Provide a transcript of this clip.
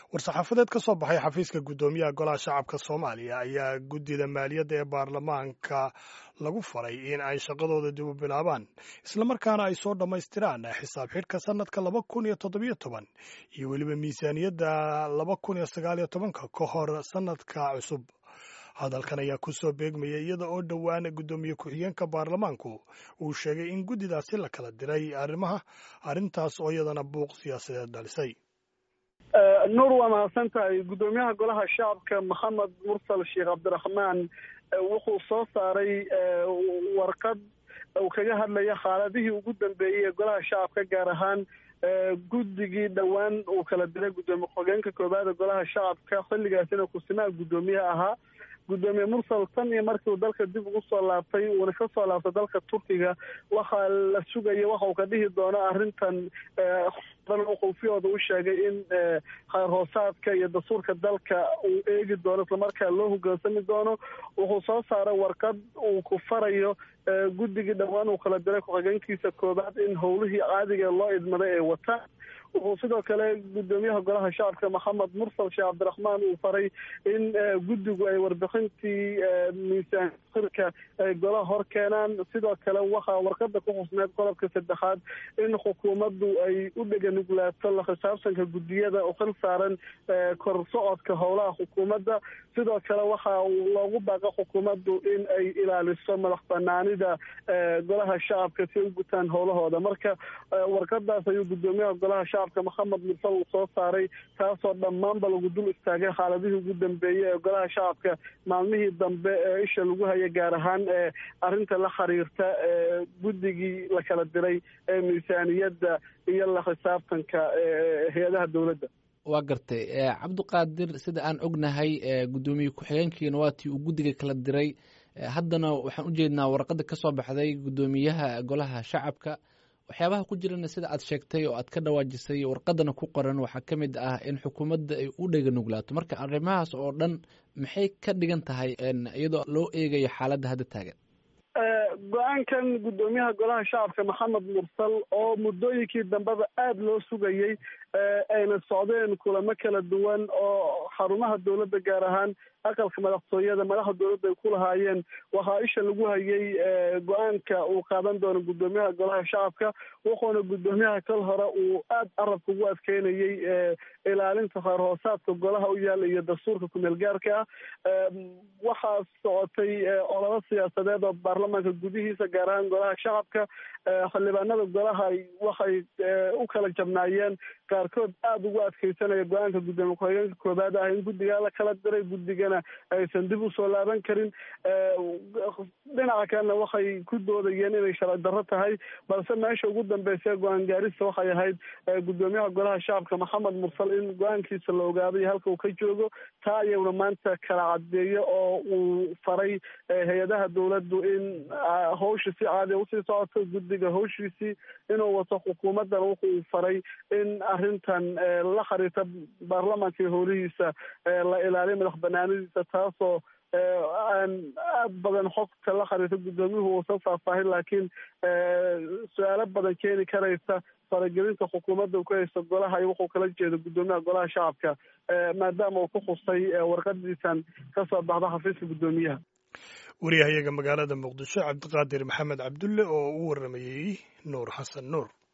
war-saxaafadeed ka soo baxay xafiiska guddoomiyaha golaha shacabka soomaaliya ayaa guddida maaliyadda ee baarlamaanka lagu faray in ay shaqadooda dib u bilaabaan islamarkaana ay soo dhammaystiraan xisaab xidhka sannadka laba kun iyo toddobiyo toban iyo weliba miisaaniyadda laba kun iyo sagaaliyo tobanka ka hor sannadka cusub hadalkan ayaa ku soo beegmaya iyada oo dhowaan guddoomiye ku-xigeenka baarlamaanku uu sheegay in guddidaasi la kala diray arrimaha arrintaas oo iyadana buuq siyaasadeed dhalisay nuur waa mahadsan tahay guddoomiyaha golaha shacabka maxamed mursal sheekh cabdiraxmaan wuxuu soo saaray warqad uu kaga hadlaya xaaladihii ugu dambeeyey ee golaha shacabka gaar ahaan guddigii dhowaan uu kala diray guddoomiye ku-xigeenka koobaada golaha shacabka xilligaasina kusimaha guddoomiye ahaa guddoomiye mursal tan iyo markii uu dalka dib ugu soo laabtay uuna ka soo laabtay dalka turkiga waxaa la sugaya waxa uu ka dhihi doono arrintan wuxuufiyooda u sheegay in khayr hoosaadka iyo dastuurka dalka uu eegi doono islamarkaa loo hogaansami doono wuxuu soo saaray warqad uu ku farayo guddigii dhowaan uu kala diray ku-xigeenkiisa koobaad in howlihii caadiga loo idmaday ay wataan wuxuu sidoo kale guddoomiyaha golaha shacabka maxamed mursal sheekh cabdiraxmaan uu faray in guddigu ay warbixintii miisaan xirka ay golaha hor keenaan sidoo kale waxaa warqada ku xusneed qodobka saddexaad in xukuumaddu ay u dheganuglaato la xisaabtanka guddiyada u xil saaran kor socodka howlaha xukuumadda sidoo kale waxaa loogu baaqa xukuumaddu in ay ilaaliso madax banaanida golaha shacabka si ay u gutaan howlahooda marka warqadaas ayuu guddoomiyaha golaha shacabka maxamed mursal uu soo saaray taasoo dhammaanba lagu dul istaagay xaaladihii ugu dambeeyey ee golaha shacabka maalmihii dambe ee isha lagu haya gaar ahaan ee arrinta la xiriirta guddigii la kala diray ee miisaaniyadda iyo la xisaabtanka hay-adaha dowladda waa gartay cabdiqaadir sida aan ognahay guddoomiye ku-xigeenkiina waa tii uu guddiga kala diray haddana waxaan ujeednaa warqada ka soo baxday guddoomiyaha golaha shacabka waxyaabaha ku jirana sida aad sheegtay oo aad ka dhawaajisay warqadana ku qoran waxaa ka mid ah in xukuumadda ay u dhega nuglaato marka arrimahaas oo dhan maxay ka dhigan tahay iyadoo loo eegayo xaaladda hadda taagan go-aankan guddoomiyaha golaha shacabka maxamed mursal oo muddooyinkii dambeba aada loo sugayey ayna socdeen kulamo kala duwan oo xarumaha dowladda gaar ahaan aqalka madaxtooyada madaxda dowladda ay ku lahaayeen waxaa isha lagu hayay go-aanka uu qaadan doono guddoomiyaha golaha shacabka wuxuuna guddoomiyaha kal hore uu aada carabka ugu adkeynayey ilaalinta khayr hoosaadka golaha u yaala iyo dastuurka kumeel gaarka ah waxaa socotay ololo siyaasadeed oo baarlamaanka gudihiisa gaar ahaan golaha shacabka xildhibaanada golaha waxay u kala jabnaayeen qaarkood aada ugu adkeysanaya go-aanka guddoomiye ku-xigeenka koobaad ah in guddigaa la kala diray guddigana aysan dib usoo laaban karin dhinaca kalena waxay ku doodayeen inay sharci darro tahay balse meesha ugu dambeysa go-aan gaarista waxay ahayd guddoomiyaha golaha shacabka maxamed mursal in go-aankiisa la ogaado iyo halka uu ka joogo taa ayaguna maanta kala cadeeyo oo uu faray hay-adaha dowladdu in hawsha si caadiya usii socoto guddiga hawshiisii inuu wato xukuumaddana wuxuu faray in arrintan la xiriirta baarlamaanka iyo howlihiisa la ilaaliyo madax banaanadiisa taasoo aan aada badan xogta la xiriirta guddoomiyuhu uusan faahfaahin laakiin su-aalo badan keeni karaysa faragelinta xukuumadda uu ku haysto golaha iyo wuxuu kala jeedo guddoomiyaha golaha shacabka maadaama uu ku xusay warqadiisan kasoo baxda xafiiska guddoomiyaha wariyahayaga magaalada muqdisho cabdiqaadir maxamed cabdulle oo u waramayey nuur xasan nuur